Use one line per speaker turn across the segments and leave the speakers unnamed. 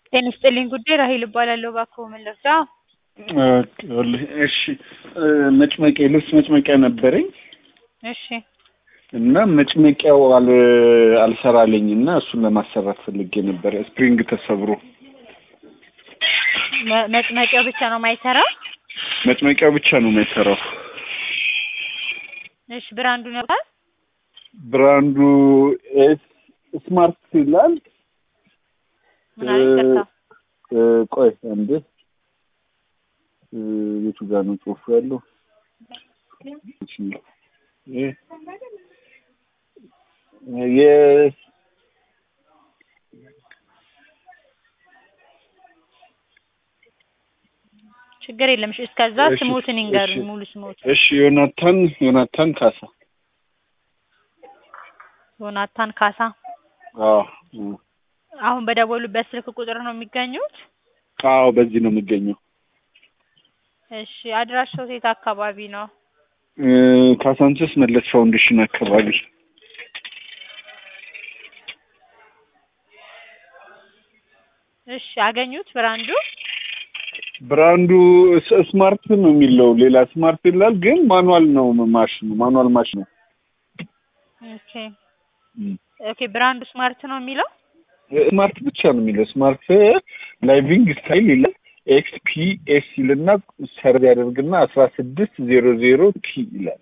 ጤና ይስጥልኝ ጉዳይ ራሄል እባላለሁ። እባክዎ ምን ልርዳ?
እሺ መጭመቂያ የልብስ መጭመቂያ ነበረኝ
እሺ
እና መጭመቂያው አል አልሰራለኝ እና እሱን ለማሰራት ፈልጌ ነበር። ስፕሪንግ ተሰብሮ
መ- መጭመቂያው ብቻ ነው የማይሰራው?
መጭመቂያው ብቻ ነው የማይሰራው።
እሺ ብራንዱን ያውቃል?
ብራንዱ ኤስ ስማርት ይላል።
ምን አለ ይቅርታ።
እ፣ ቆይ አንዴ እ፣ የቱ ጋር ነው ጽሑፉ ያለው? እ፣ የ
ችግር የለም። እሺ እስከዛ
እሺ፣
ስሞትን ይንገሩኝ፣
እሺ።
ሙሉ ስሞት።
እሺ ዮናታን ዮናታን ካሳ
ዮናታን ካሳ።
አዎ እ፣
አሁን በደወሉበት ስልክ ቁጥር ነው የሚገኙት?
አዎ በዚህ ነው የሚገኘው።
እሺ አድራሻው የት አካባቢ ነው?
እ፣ ካሳንችስ መለስ ፋውንዴሽን አካባቢ
እሺ አገኙት ብራንዱ?
ብራንዱ ስ- ስማርት ነው የሚለው ሌላ ስማርት ይላል፣ ግን ማኑዋል ነው ማሽኑ ማኑዋል ማሽን ነው።
ኦኬ ኦኬ ብራንዱ ስማርት ነው የሚለው?
ስማርት ብቻ ነው የሚለው ስማርት ላይቪንግ ስታይል ይላል። ኤክስ ፒ ኤስ ይልና ሰርቭ ያደርግና አስራ ስድስት ዜሮ ዜሮ ቲ ይላል።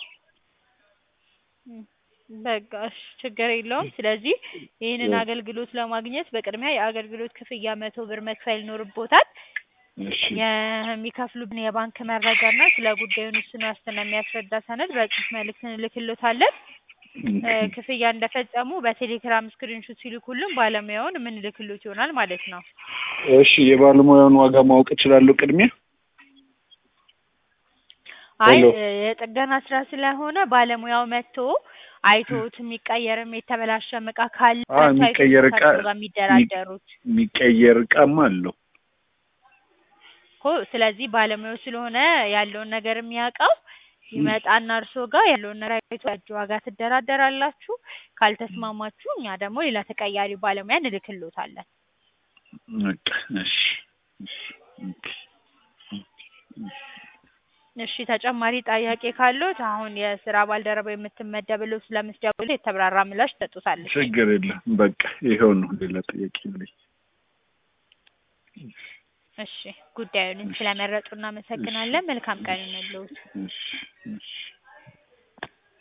በቃ እሺ ችግር የለውም። ስለዚህ ይህንን
እ።
አገልግሎት ለማግኘት በቅድሚያ የአገልግሎት ክፍያ መቶ ብር መክፈል ይኖርቦታል።
እሺ
የሚከፍሉብን የባንክ መረጃ እና ስለ ጉዳዩን ውስን ዋስትና የሚያስረዳ ሰነድ በጽሁፍ መልእክት እንልክሎታለን። እ፣ ክፍያ እንደፈጸሙ በቴሌግራም ስክሪንሾት ሲልኩልን ባለሙያውን የምንልክሎት ይሆናል ማለት ነው።
እሺ የባለሙያውን ዋጋ ማወቅ እችላለሁ ቅድሚያ?
አይ
ሄሎ።
እ፣ የጥገና ስራ ስለሆነ ባለሙያው መጥቶ አይቶት የሚቀየርም የተበላሸም እቃ ካለ
አ
መጥቶ አይቶት
የሚቀየር እቃ
ከእርሶ ጋር የሚደራደሩት
የሚቀየር እቃም አለው።
እኮ ስለዚህ ባለሙያው ስለሆነ ያለውን ነገር የሚያውቀው ይመጣና እርሶ ጋር ያለውን ነገር አይቶ ያጅ ዋጋ ትደራደራላችሁ። ካልተስማማችሁ እኛ ደግሞ ሌላ ተቀያሪ ባለሙያ እንልክሎታለን።
በቃ እሺ ኦኬ።
እሺ ተጨማሪ ጥያቄ ካሉት አሁን የስራ ባልደረባ የምትመደብለው ስለምትደውል የተብራራ ምላሽ ትሰጡታለች።
ችግር የለም። በቃ ይኸው ነው። ሌላ ጥያቄ የለኝ።
እሺ ጉዳዩን ስለመረጡ እናመሰግናለን። መልካም ቀን ይሁንልዎት።
እሺ እሺ